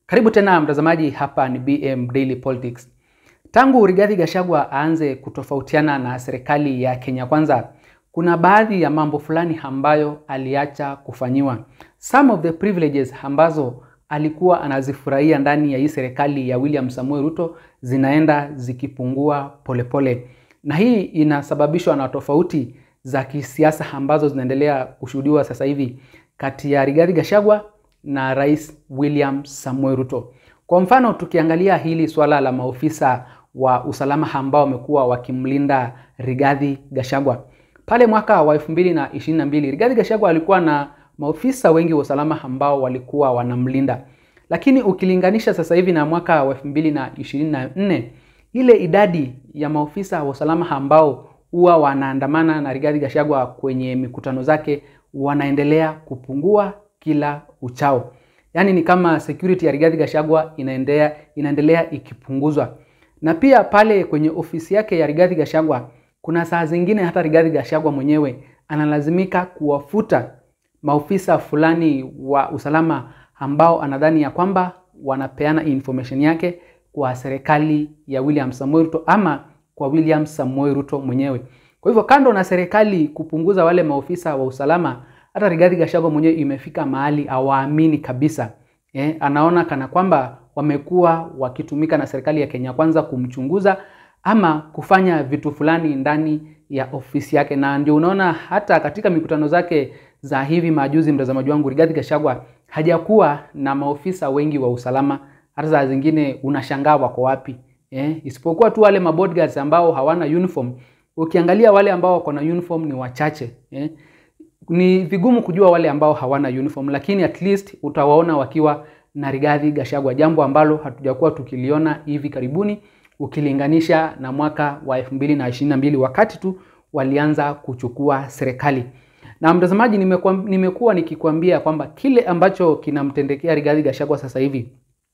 Karibu tena mtazamaji, hapa ni BM Daily Politics. Tangu Rigathi Gachagua aanze kutofautiana na serikali ya Kenya Kwanza, kuna baadhi ya mambo fulani ambayo aliacha kufanyiwa. Some of the privileges ambazo alikuwa anazifurahia ndani ya hii serikali ya William Samuel Ruto zinaenda zikipungua polepole pole. Na hii inasababishwa na tofauti za kisiasa ambazo zinaendelea kushuhudiwa sasa hivi kati ya Rigathi Gachagua na Rais William Samuel Ruto. Kwa mfano, tukiangalia hili swala la maofisa wa usalama ambao wamekuwa wakimlinda Rigathi Gachagua. Pale mwaka wa 2022 Rigathi Gachagua alikuwa na maofisa wengi wa usalama ambao walikuwa wanamlinda, lakini ukilinganisha sasa hivi na mwaka wa 2024 ile idadi ya maofisa wa usalama ambao huwa wanaandamana na Rigathi Gachagua kwenye mikutano zake wanaendelea kupungua kila uchao. Yaani ni kama security ya Rigathi Gachagua inaendelea, inaendelea ikipunguzwa. Na pia pale kwenye ofisi yake ya Rigathi Gachagua kuna saa zingine hata Rigathi Gachagua mwenyewe analazimika kuwafuta maofisa fulani wa usalama ambao anadhani ya kwamba wanapeana information yake kwa serikali ya William Samuel Ruto ama kwa William Samuel Ruto mwenyewe. Kwa hivyo kando na serikali kupunguza wale maofisa wa usalama, hata Rigathi Gachagua mwenyewe imefika mahali hawaamini kabisa. Eh, anaona kana kwamba wamekuwa wakitumika na serikali ya Kenya Kwanza kumchunguza ama kufanya vitu fulani ndani ya ofisi yake, na ndio unaona hata katika mikutano zake za hivi majuzi, mtazamaji wangu, Rigathi Gachagua hajakuwa na maofisa wengi wa usalama. Hata saa zingine unashangaa wako wapi eh, isipokuwa tu wale mabodyguards ambao hawana uniform. Ukiangalia wale ambao wako na uniform ni wachache eh. Ni vigumu kujua wale ambao hawana uniform, lakini at least utawaona wakiwa na Rigathi Gachagua, jambo ambalo hatujakuwa tukiliona hivi karibuni ukilinganisha na mwaka wa 2022 wakati tu walianza kuchukua serikali. Na mtazamaji, nimekuwa, nimekuwa nikikwambia kwamba kile ambacho kinamtendekea Rigathi Gachagua sasa hivi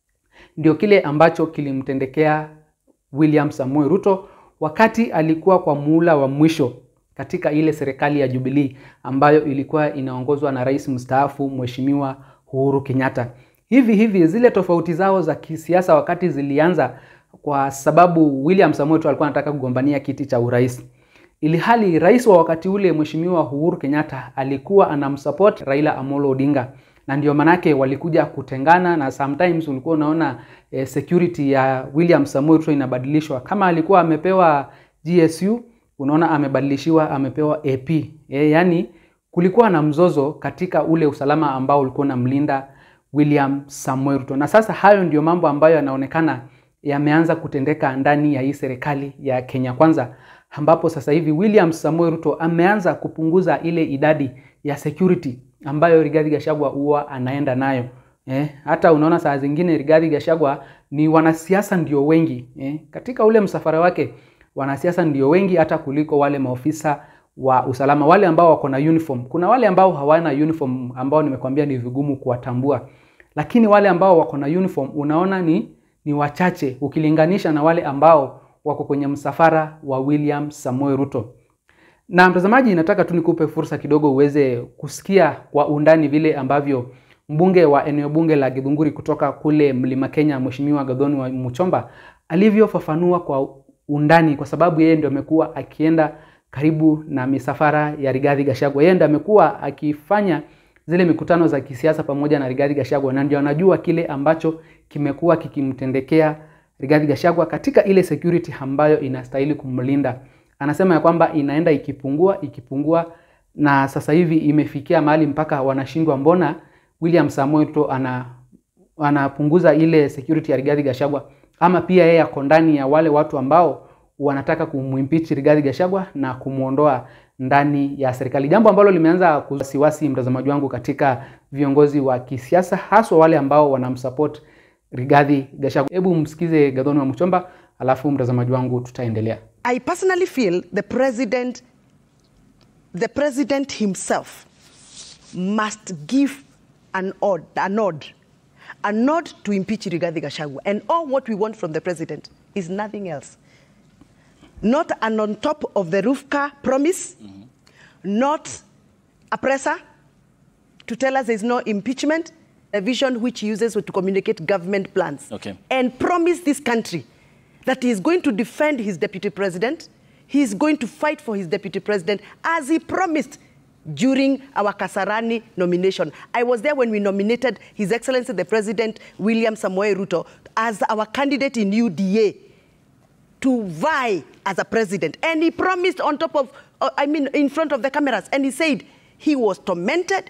ndio kile ambacho kilimtendekea William Samuel Ruto wakati alikuwa kwa muhula wa mwisho katika ile serikali ya Jubilee ambayo ilikuwa inaongozwa na rais mstaafu Mheshimiwa Uhuru Kenyatta. Hivi hivi zile tofauti zao za kisiasa wakati zilianza kwa sababu William Samuel Ruto alikuwa anataka kugombania kiti cha urais, ili hali rais wa wakati ule Mheshimiwa Uhuru Kenyatta alikuwa anamsupport Raila Amolo Odinga na ndio manake walikuja kutengana, na sometimes ulikuwa unaona eh, security ya William Samuel Ruto inabadilishwa. Kama alikuwa amepewa GSU, unaona amebadilishiwa amepewa AP. Eh, yani kulikuwa na mzozo katika ule usalama ambao ulikuwa unamlinda William Samuel Ruto, na sasa hayo ndio mambo ambayo yanaonekana yameanza kutendeka ndani ya hii serikali ya Kenya Kwanza, ambapo sasa hivi William Samuel Ruto ameanza kupunguza ile idadi ya security ambayo Rigathi Gachagua huwa anaenda nayo. Eh, hata unaona saa zingine Rigathi Gachagua ni wanasiasa ndio wengi eh, katika ule msafara wake wanasiasa ndio wengi hata kuliko wale maofisa wa usalama wale ambao wako na uniform. Kuna wale ambao hawana uniform ambao nimekwambia ni vigumu kuwatambua, lakini wale ambao wako na uniform unaona ni ni wachache ukilinganisha na wale ambao wako kwenye msafara wa William Samuel Ruto. Na mtazamaji, nataka tu nikupe fursa kidogo uweze kusikia kwa undani vile ambavyo mbunge wa eneo bunge la Githunguri kutoka kule Mlima Kenya, Mheshimiwa Gathoni wa Muchomba alivyofafanua kwa undani, kwa sababu yeye ndio amekuwa akienda karibu na misafara ya Rigathi Gachagua. Yeye ndio amekuwa akifanya zile mikutano za kisiasa pamoja na Rigathi Gachagua, na ndio anajua kile ambacho kimekuwa kikimtendekea Rigathi Gachagua katika ile security ambayo inastahili kumlinda. Anasema ya kwamba inaenda ikipungua ikipungua, na sasa hivi imefikia mahali mpaka wanashindwa, mbona William Samoei Ruto ana anapunguza ile security ya Rigathi Gachagua, ama pia yeye ako ndani ya wale watu ambao wanataka kumwimpeach Rigathi Gachagua na kumwondoa ndani ya serikali, jambo ambalo limeanza kuwasiwasi mtazamaji wangu katika viongozi wa kisiasa, haswa wale ambao wanamsupport Rigathi Gachagua. Hebu msikize Gathoni wa Muchomba, alafu mtazamaji wangu tutaendelea. I personally feel the president, the president himself must give an odd, a nod, a nod to impeach Rigathi Gachagua. And all what we want from the president is nothing else. Not an on top of the roof car promise, not a presser to tell us there's no impeachment, a vision which he uses to communicate government plans Okay. and promise this country that he is going to defend his deputy president, he is going to fight for his deputy president as he promised during our Kasarani nomination. I was there when we nominated His Excellency the President William Samoei Ruto as our candidate in UDA to vie as a president. And he promised on top of, uh, I mean, in front of the cameras, and he said he was tormented.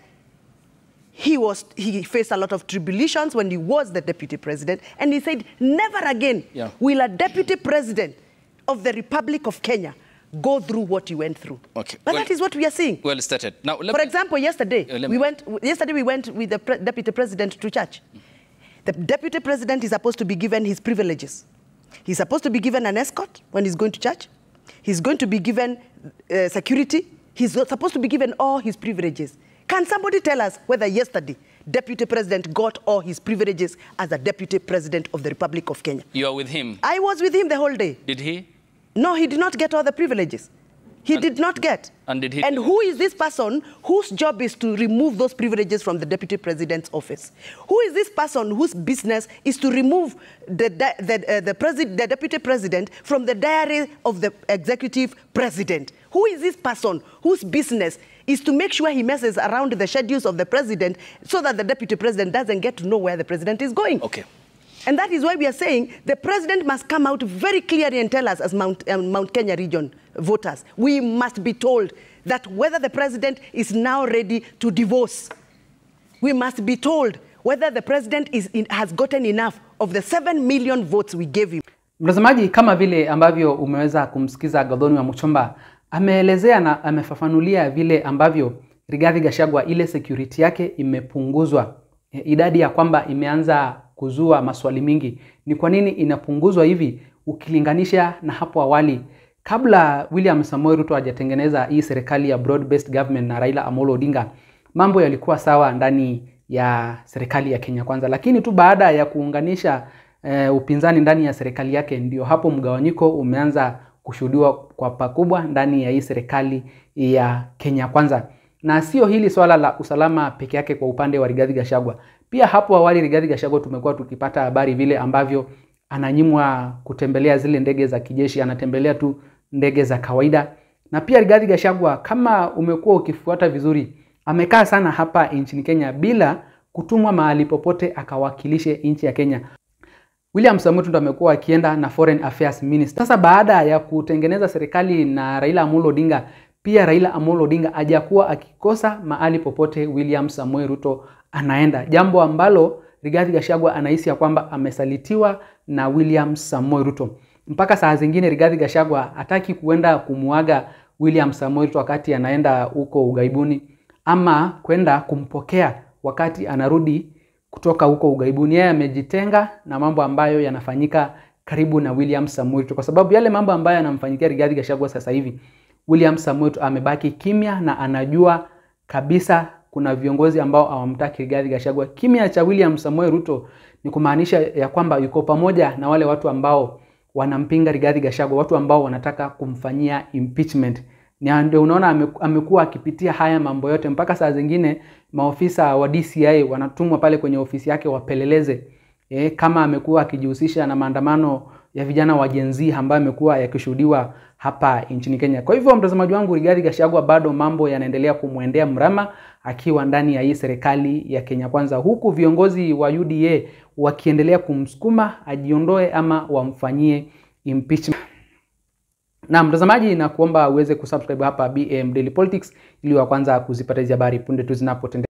He was he faced a lot of tribulations when he was the deputy president, and he said, never again Yeah. will a deputy president of the Republic of Kenya go through what you went through. Okay. But Well- that is what we are seeing. Well stated. Now, let For me- example, yesterday Uh, let we me- went. Yesterday we went with the pre- deputy president to church. The deputy president is supposed to be given his privileges. He's supposed to be given an escort when he's going to church. He's going to be given uh, security. He's supposed to be given all his privileges. Can somebody tell us whether yesterday deputy president got all his privileges as a deputy president of the Republic of Kenya? you are with him. I was with him the whole day. Did he? No, he did not get all the privileges. He And- did not get. and did he- And who is this person whose job is to remove those privileges from the deputy president's office? Who is this person whose business is to remove the di- the, uh, the, presi- the deputy president from the diary of the executive president? Who is this person whose business is to make sure he messes around the schedules of the president so that the deputy president doesn't get to know where the president is going? Okay. And that is why we are saying the president must come out very clearly and tell us, as Mount, um, Mount Kenya region voters, we must be told that whether the president is now ready to divorce. We must be told whether the president is in, has gotten enough of the 7 million votes we gave him. Mtazamaji, kama vile ambavyo umeweza kumsikiza Gathoni wa Muchomba ameelezea na amefafanulia vile ambavyo Rigathi Gachagua ile security yake imepunguzwa, E, idadi ya kwamba imeanza kuzua maswali mingi. Ni kwa nini inapunguzwa hivi ukilinganisha na hapo awali kabla William Samoei Ruto hajatengeneza hii serikali ya broad based government na Raila Amolo Odinga, mambo yalikuwa sawa ndani ya serikali ya Kenya Kwanza, lakini tu baada ya kuunganisha e, upinzani ndani ya serikali yake, ndio hapo mgawanyiko umeanza kushuhudiwa kwa pakubwa ndani ya hii serikali ya Kenya Kwanza. Na sio hili swala la usalama peke yake kwa upande wa Rigathi Gachagua. Pia hapo awali Rigathi Gachagua tumekuwa tukipata habari vile ambavyo ananyimwa kutembelea zile ndege za kijeshi, anatembelea tu ndege za kawaida. Na pia Rigathi Gachagua, kama umekuwa ukifuata vizuri, amekaa sana hapa nchini Kenya bila kutumwa mahali popote akawakilishe nchi ya Kenya. William Samoei Ruto amekuwa akienda na Foreign Affairs Minister. Sasa baada ya kutengeneza serikali na Raila Amolo Odinga, pia Raila Amolo Odinga hajakuwa akikosa mahali popote William Samoei Ruto anaenda, jambo ambalo Rigathi Gachagua anahisi ya kwamba amesalitiwa na William Samoei Ruto. Mpaka saa zingine Rigathi Gachagua hataki kuenda kumuaga William Samoei Ruto wakati anaenda huko ughaibuni ama kwenda kumpokea wakati anarudi kutoka huko ughaibuni. Yeye amejitenga na mambo ambayo yanafanyika karibu na William Samoei Ruto, kwa sababu yale mambo ambayo yanamfanyikia Rigathi Gachagua sasa hivi, William Samoei Ruto amebaki kimya na anajua kabisa kuna viongozi ambao hawamtaki Rigathi Gachagua. Kimya cha William Samoei Ruto ni kumaanisha ya kwamba yuko pamoja na wale watu ambao wanampinga Rigathi Gachagua, watu ambao wanataka kumfanyia impeachment. Na ndio unaona ame- amekuwa akipitia haya mambo yote, mpaka saa zingine maofisa wa DCI wanatumwa pale kwenye ofisi yake wapeleleze e, kama amekuwa akijihusisha na maandamano ya vijana wa Gen Z ambayo amekuwa yakishuhudiwa hapa nchini Kenya. Kwa hivyo mtazamaji wangu, Rigathi Gachagua bado mambo yanaendelea kumwendea mrama akiwa ndani ya hii serikali ya Kenya Kwanza, huku viongozi wa UDA wakiendelea kumsukuma ajiondoe ama wamfanyie impeachment. Na mtazamaji, na kuomba uweze kusubscribe hapa BM Daily Politics ili wa kwanza kuzipata hizi habari punde tu zinapotendeka.